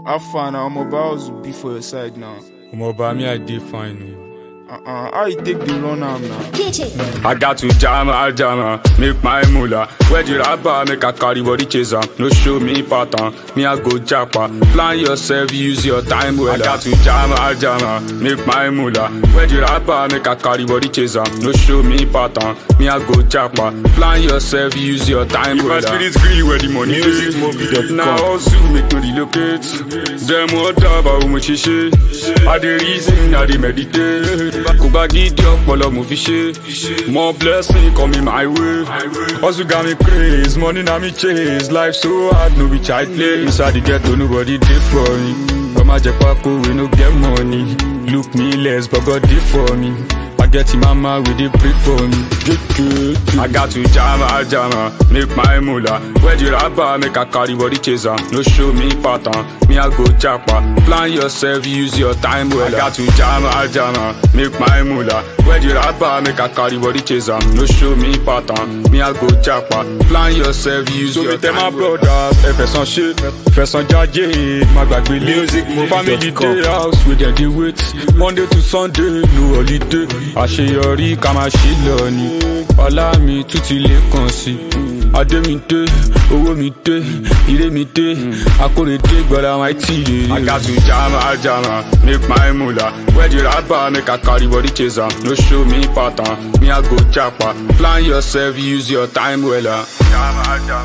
How far now? I'm about to be for your side now. Omoba, me I dey fine. Uh-uh. How you take the run arm now? PJ. I got to jam, I jam, make my moolah. Where the rapper make a carry body chaser. No show me pattern, me I go japa. Plan yourself, use your time well. I got to jam, I jam, make my moolah. Where the rapper make a carry body chaser. No show me pattern, me I go japa. Plan yourself, use your time well. If my spirit green where the money Music is. movie.com. Now also make me relocate. Them what about me shishi. I dey reason, I dey meditate. Kò bá gidi ọpọlọ mo fi ṣe. More blessing coming my way. Hustle got me craze, money na me chase. Life so hard, no be child play. Inside the ghetto, nobody dey for me. Ọmọ ajẹpako we no get money. Look me less, but God dey for me. I get him mama, we dey pray for me. I got to jam, I jam, make my moolah. Where the rapper make a carry body chaser. No show me pattern, me I go japa. Plan yourself, use your time well. I got to jam, I jam, make my moolah. Where the rapper make a carry body chaser. No show me pattern, me I go japa. Plan yourself, use your time well. brothers, ẹfẹ̀ san ṣe, fẹ̀sán jáde, má gbàgbé music family day house wey dem dey wait. Monday to Sunday, no holiday. Àṣeyọrí ká máa ṣe lọ ni. Ọlá mi tún ti lè kàn sí. Adé mi dé, owó mi dé, ire mi dé, akóredé gbọ́dọ̀ àwọn àìtí rere. I got to jam, I jam, make my moolah. Where the rapper make a carry body chaser. No show me pattern, me I go japa. Plan yourself, use your time well. Jam, I jam.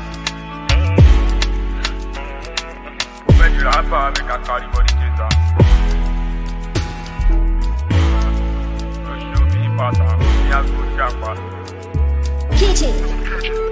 Where the rapper make a carry body chaser. No show me pattern, me I go japa. PJ.